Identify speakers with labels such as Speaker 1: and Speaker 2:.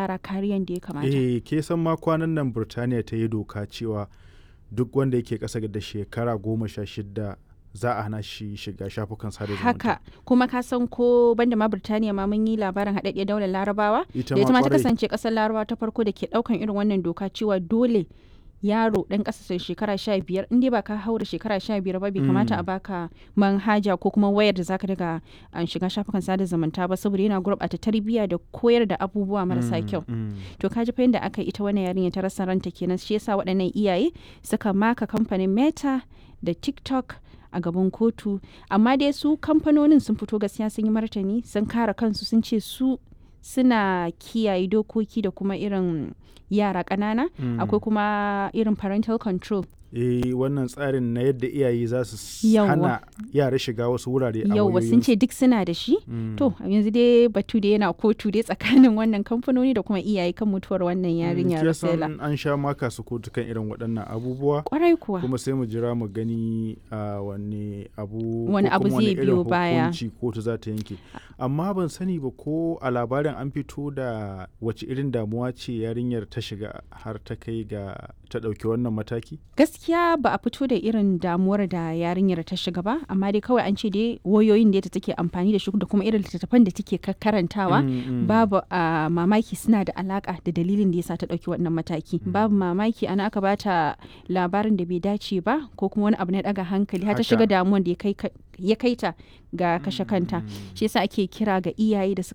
Speaker 1: yara kariyan da ya kamata
Speaker 2: eh ke san ma kwanan nan burtaniya ta yi doka cewa duk wanda yake ƙasa da shekara goma sha shida za a hana shi shiga shafukan sada zumunta
Speaker 1: haka kuma ka san ko banda ma Birtaniya ma mun yi labarin haɗaɗɗiyar daular Larabawa
Speaker 2: ita
Speaker 1: da ita ma ta
Speaker 2: kwarai.
Speaker 1: kasance ƙasar Larabawa ta farko da ke ɗaukan irin wannan doka cewa dole yaro ɗan ƙasa shekara sha biyar in dai ba ka haura shekara sha biyar ba bai kamata a baka manhaja ko kuma wayar da zaka daga an shiga shafukan sada zumunta ba saboda yana gurɓata tarbiyya da koyar da abubuwa marasa kyau
Speaker 2: Mm,
Speaker 1: to kaji fa yadda aka yi ita wannan yarinya ta rasa ranta kenan shi yasa waɗannan iyaye suka maka kamfanin meta da tiktok a gaban kotu amma dai su kamfanonin sun fito gaskiya sun yi martani sun kare kansu sun ce su suna kiyaye dokoki da kuma irin yara ƙanana
Speaker 2: mm.
Speaker 1: akwai kuma irin parental control
Speaker 2: eh wannan tsarin na yadda iyaye za su s-
Speaker 1: Yawwa.
Speaker 2: hana yara shiga wasu wurare a
Speaker 1: yauwa sun ce duk suna da shi
Speaker 2: Mm.
Speaker 1: to yanzu dai batu da yana kotu dai tsakanin wannan kamfanoni da kuma iyaye kan mutuwar wannan yarinya
Speaker 2: Kin san
Speaker 1: Rasela
Speaker 2: an sha maka su kotu kan irin waɗannan abubuwa
Speaker 1: kwarai kuwa
Speaker 2: kuma sai mu jira mu gani a wani abu
Speaker 1: Wani
Speaker 2: ko
Speaker 1: abu
Speaker 2: kuma
Speaker 1: zai
Speaker 2: irin
Speaker 1: biyo baya.
Speaker 2: hukunci kotu za ta yanke amma ban sani ba ko a labarin an fito da wace irin damuwa ce yarinyar ta shiga har ta kai ga ta ɗauki wannan mataki
Speaker 1: gaskiya ba a fito da irin damuwar da yarinyar ta shiga ba amma dai kawai an ce dai wayoyin da take amfani da shi da kuma irin littattafan da take ka- karantawa
Speaker 2: Mm, mm.
Speaker 1: babu a mamaki suna da alaka da dalilin da yasa ta dauki wannan mataki babu mamaki ana aka bata labarin da bai dace ba ko kuma wani abu na daga hankali har ta
Speaker 2: Haka.
Speaker 1: shiga damuwar da ya kai ka- ya kai ta ga kashe kanta shi yasa ake kira ga iyaye da su